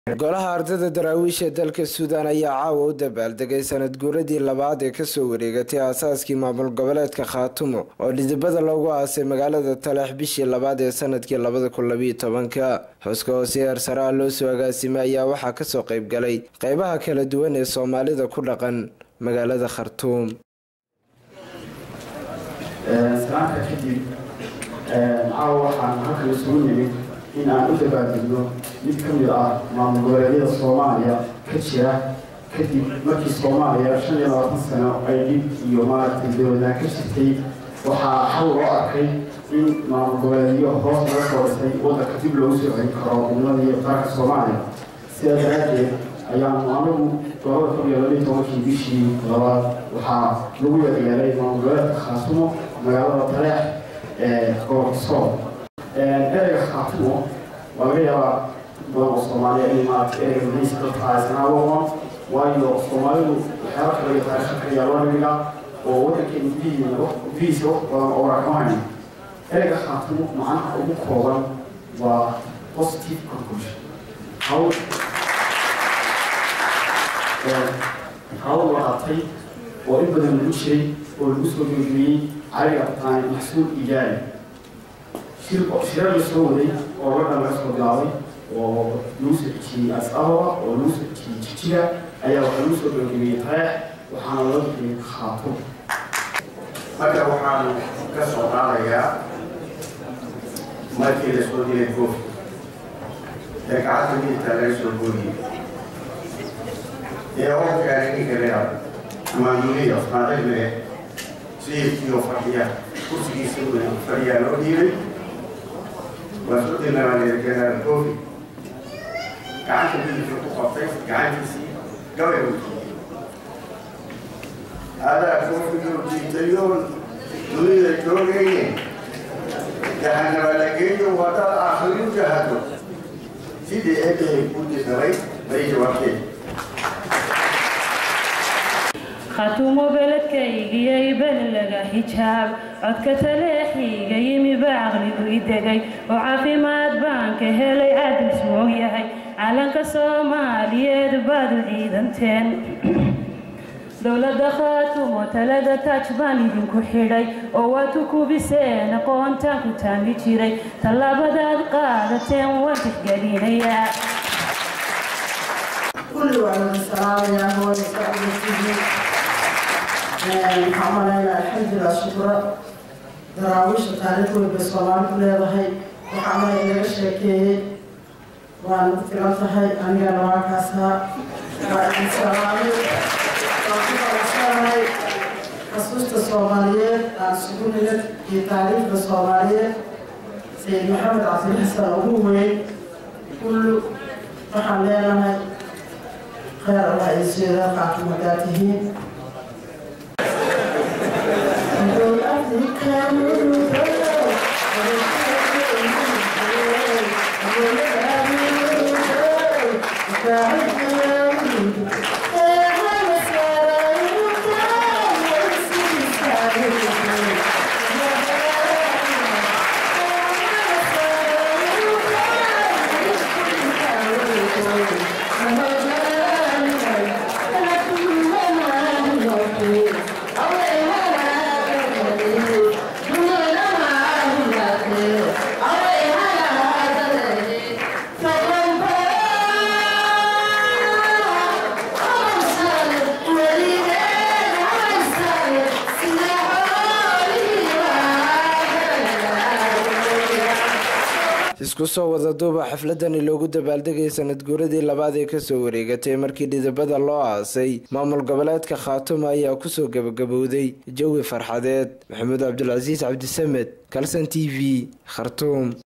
golaha ardayda daraawiisha dalka suudaan ayaa caawa u dabaaldegay sanad guuradii labaad ee kasoo wareegatay aasaaskii maamul goboleedka khaatumo oo dhidibada loogu aasay magaalada taleex bishii labaad ee sanadkii labada kun labiyo tobanka xuska hoose heer saraha loo soo agaasimay ayaa waxaa kasoo qayb galay qeybaha kala duwan ee soomaalida ku dhaqan magaalada khartuum salaamka kadib caawa waxaan halkan isugu nimid in aan u dabaaldegno mid ka mid ah maamul goboleedyada soomaaliya ka jira kadib markii soomaaliya shan iyo labaatan sano ay dhib iyo maaragtay dowladnaan ka jirtay waxaa xal loo arkay in maamul goboleedyo hoos laga soo dhisay waddanka dib loogu soo celin karo ummadii qaranka soomaaliya sidaa daraaddeed ayaanu anagu labada kun iyo labiyo tobankii bishii labaad waxaa lagu yeelyeelay maamul goboleedka khaatumo magaalada taleex ee gobolka sool ereyga khaatumo waa laga yaabaa badan oo soomaaliya in maaragtay ereyga magaciisa dadka aysanaa aqoon waayo soomaalidu waxyaaba kale iyo taariikha kale yaa loo dhigaa oo waddankeena gudihiisa wax badan oo warakamayna ereyga khaatumo macnaha ugu kooban waa positive conclusion hawl hawl la qabtay oo in badan lagu jiray oo lagu soo gebagabiyey cariga taani maxsuul ijaari shirar la soo waday oo ladhan laga soo bilaabay oo lagu soo xijiyey as-ababa oo lagu soo xijiyey jijiga ayaa waxaa lagu soo gebagabiyey tareex waxaana loo bixiyey khaatum marka waxaan ka soo qaadayaa markii la soo dilay goof ee gacanta midigta laga soo gooyey ee oo keenay ninka reer maamuliyada maadagmee sayidkiioo fadhiya kursigiisa fadhiyaa loo dhiibay waa soo dilnabaa generaal goofi gacanta midigta ku qabtay gacantiisii gabay u jiiyey adaa koofiguu jiitayoon dunida joogayne jahanaba la geeyo wadaad aakhirin jahado sidii eebahay ku disaray bay jawaabteen khatuumo beledkaygiyay belilaga xijaab codka taleexiiga yimi ba caqligu i degay oo caafimaad baan ka helay caadil suog yahay calanka soomaaliyeed baad u ciidanteen dowladda khaatumo talada taaj baan idinku xidhay oo waad ku kubiseen aqoontaan ku taami jiray tallaabadaad qaadateen waan tixgelinayaa كل واحد السلام يا هو يستقبل السجن حملنا الحمد لله شكرا دراويش تاريخ بالصلاة كلها هاي وحمل إلى الشيكي وأنا فكرت هاي أنا نواكاسها وأنا سلامي وأنا خصوصا الصومالية السجون في تاريخ الصومالية سيد محمد عبد الحسن أبوه كل وحملنا خير الله يسير قاعدة مداتهين isku soo wada duuba xafladani loogu dabaaldegay sanad guuradii labaad ee kasoo wareegatay markii dhidibada loo aasay maamul goboleedka khaatumo ayaa kusoo gabagabowday jawi farxadeed maxamuud cabdulcasiis cabdisamed kalson t v khartuum